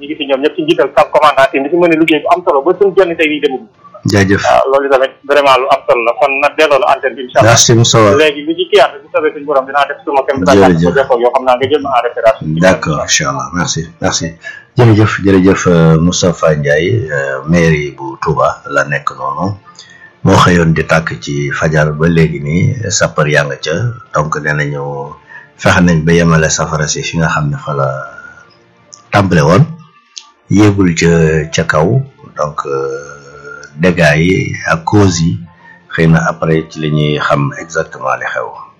ñu ngi fi ñoom ñëpp ci njiital sam commandant yi di fi mën a liggéey bu am solo ba suñu jonn tey yi demul jaajëf waaw loolu tamit vraiment lu am solo la kon na delloo la antenne bi incha allah merci Moussa léegi lu ci kiyaat bu soobee suñu borom dinaa def suma kem Jërëjëf. yoo xam naa nga jël ma en référence d'accord incha allah merci merci jërëjëf jërëjëf euh, Moustapha Ndiaye euh, mairie bu Touba la nekk noonu moo xëyoon di tàkk ci fajar ba léegi nii sapeur yaa nga ca donc nee nañu fexe nañ ba yemale safara si fi nga xam ne fa la tàmbale woon yéegul ca ca kaw donc euh, dégâts yi ak causes yi xëy na après ci la ñuy xam exactement li xew